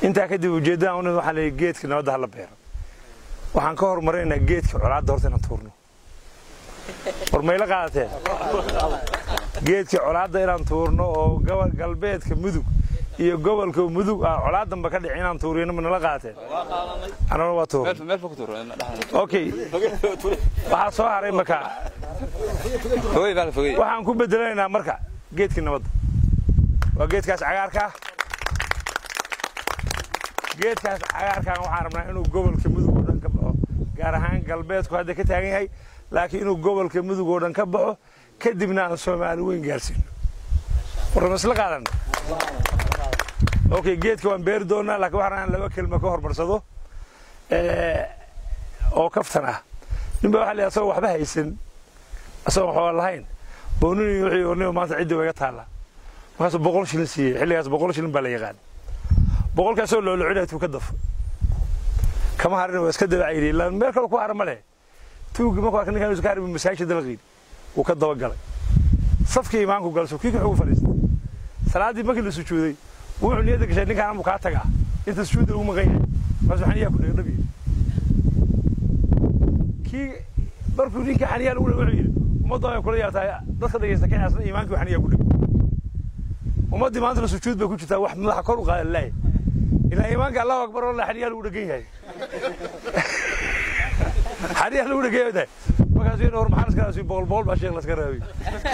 intaa kadib ujeeddada un waxaa leeyahay geedka nabadda hala beero waxaan ka hormarinaynaa geedka colaadda horta inaan tuurno war mayla qaadateen geedka colaadda inaan tuurno oo gobol galbeedka mudug iyo gobolka mudug ah colaadanba ka dhici inaan tuuriyno ma nala qaateen anana waa tuur okay waxaa soo haray marka waxaan ku bedelanaynaa marka geedkii nabadda waa geedkaas cagaarka ah geedkaas cagaarkan waxaan rabnaa inuu gobolka mudug oo dhan ka baxo gaar ahaan galbeedku hadda ka taagan yahay laakiin inuu gobolka mudug oo dhan ka baxo kadibna aan soomaali weyn gaarsiino warrama isla qaadan okay geedka waan beeri doonaa laakiin waxaan rabnaa in laba kelma ka hormarsado oo kaftan ah ninba waxaa leeyahay asagoo waxba haysan asagoo waxba lahayn boonini wixii ornimo maanta ciddi waa iga taalla markaasuu boqol shilin siiyey xilligaas boqol shilin baa la yaqaan boqolkaasoo loolocinaya tuu ka dafo kama harin waa iska dabacayri ilaa meel kale ku hara ma leh tuugi markuu arka ninkan iska harbi masaajid dalqiin wuu ka dabagalay safkii imaanku galso kii wuxuu fadhiistay salaaddii markii la sujuuday wuxuu niyadda gashay ninkaan amuu kaa tagaa inta sujuudda ugu maqan yahay markaasuu xaniyaa ku dhega dhabiye kii markuu ninka xaniyaa lagu dhega wuxuu yidhi ummadda way kula yaartaa dadka dhegaysta ka yaasna iimaankii xaniyaa ku dhega ummaddii maanta sujuud bay ku jirtaa wax madaxa kor u qaada laay ilaa iimaanka allahu akbar wallah xaniyaa lagu dhegan yahay xaniyaa lagu dhegan yahay markaasuu yidhi war maxaa laska raasiyo boqol boqol baa sheekh laska raabiy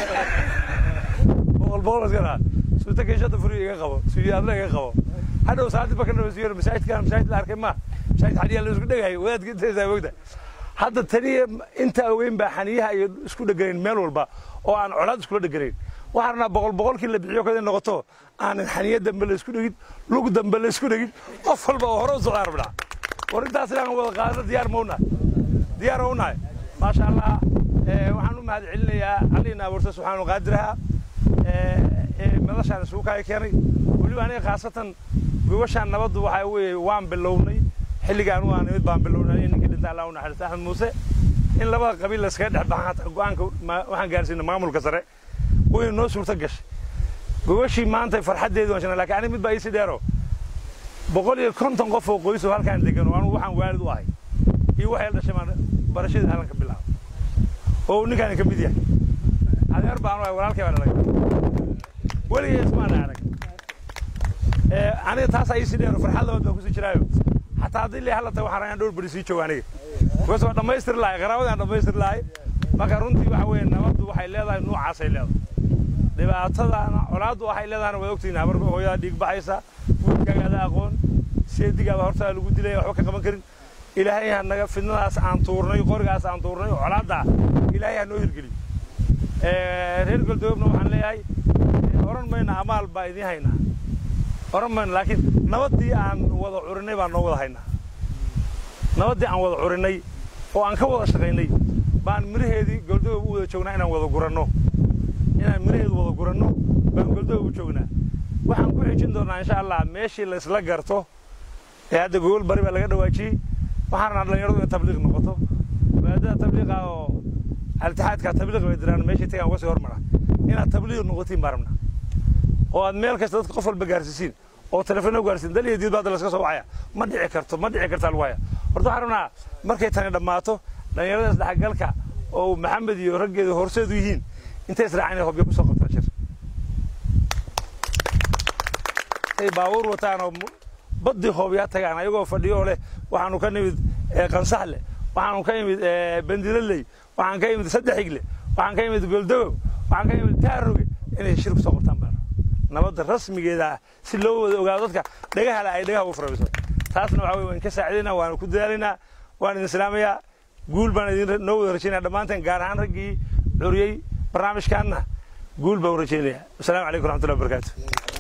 boqol boqol laska raa suuta keeshada furiyo iga qabo suuyaadla iga qabo hadhow saacadii baka nabasiyo masaajidkaan masaajid la arkay ma masaajid xaniyaa la isku dhegahay wadaadka intaysaa mogta hadda taniya inta ogeyn baa xaniyaha iyo isku dheganayn meel walba oo aan colaad iskula dheganayn waxaan rabnaa boqol boqolkii la bixiyo kada noqoto aanan xaniya dambe la isku dhegin lug dambe la isku dhegin qof walba oo hore u socdaa rabnaa war intaas inaan wada qaadano diyaar ma unahay diyaar ma unahay maasha allah waxaan u mahad celinayaa alliina abuurta subxaanu qaadiraha madashaan isugu kaya keenay weliba aniga khaasatan gobashaan nabaddu waxaa weeye waan bilownay xilligaan u aanimid baan bilownay ninkii dhinta allah u naxariista axmed muuse in labada qabiil la iskaga dhex baxan hataa go'aanka waxaan gaarsiinay maamulka sare way noo suurto gashay gogashii maanta farxaddeedu waan shegnay laakiin aniga mid baa iisi dheero boqol iyo konton qof oo qoys oo halkaan degan oo anugu waxaan waalid u ahay iyo waxay dhashay maan barashadii halkan ka bilaabo oo ninkaan ka mid yahay adeer baan u ahay walaalkay baa dhalay weligay ismaan arag aniga taasaa iisi dheero farxad labaad baan kusii jiraayo xataa haddii lee halata waxaan rabaa dhowr beri sii joogo aniga because waa dhammaystiri lahay qaraabadii aan dhammaystiri lahay marka runtii waxa weeye nabaddu waxay leedahay nuucaasay leedahay dhibaatadana colaaddu waxay leedahayna waad ogtihiin habar hooyadaa dhiig baxaysa wiilkaagaada aqoon seedigaaba hortaa lagu dilaya waxba ka qaban karin ilaahay ha naga fidnadaas aan tuurnay qorigaas aan tuurnay oo colaadda ilaahay ha noo hirgeliyo reer galdoobna waxaan leeyahay oran mayna amaal baa idiin haynaa oran mayna laakiin nabaddii aan wada curinay baan noo wada haynaa nabaddii aan wada curinay oo aan ka wada shaqaynay baan miraheedii goldoob u wada joognaa inaan wada guranno inaan miraheedu wada guranno baan goldoob u joognaa waxaan ku xijin doonaa insha allah meeshii la isla garto ee hadda gogol bari baa laga dhawaajiyey waxaan rabnaa dhallinyaradu in tabliiq noqoto maadada tabliiqa oo altixaadka tabliiq bay diraan meeshii tagaan uga sii hormara inaad tabliiq noqotiin baan rabnaa oo aad meel kasta dadka qof walba gaarsiisiin oo telefoona gaarsiin dal iyo diid baa hadda laska soo wacaya ma dhici karto ma dhici kartaa lagu haya horta waxaan rabnaa markay tani dhammaato dhallinyarada isdhexgalka oo maxamed iyo raggeedu horseedu yihiin intay israacaan inay hobyo kusoo qabtaan shir ay baabuur wataan oo baddii hoobyaa tagaan ayagoo fadhiyo oo leh waxaanu ka nimid qansaxle waxaanu ka imid bandilaley waxaan ka imid saddexigle waxaan ka imid goldogow waxaan ka imid taaroge inay shir kusoo qabtaan baan nabadda rasmigeeda ah si loo wada ogaado dadka dhagahala ay dhagaha ugu farabiso taasna waxa weye waan ka saacidaynaa waanu ku dadaalaynaa waan idin islaamayaa guul baan idin noo wada rajaynaya dhammaanteen gaar ahaan raggii curiyey barnaamijkaanna guul baan u rajaynayaa wasalaamu calaykum raxmatullahi wabarakaatu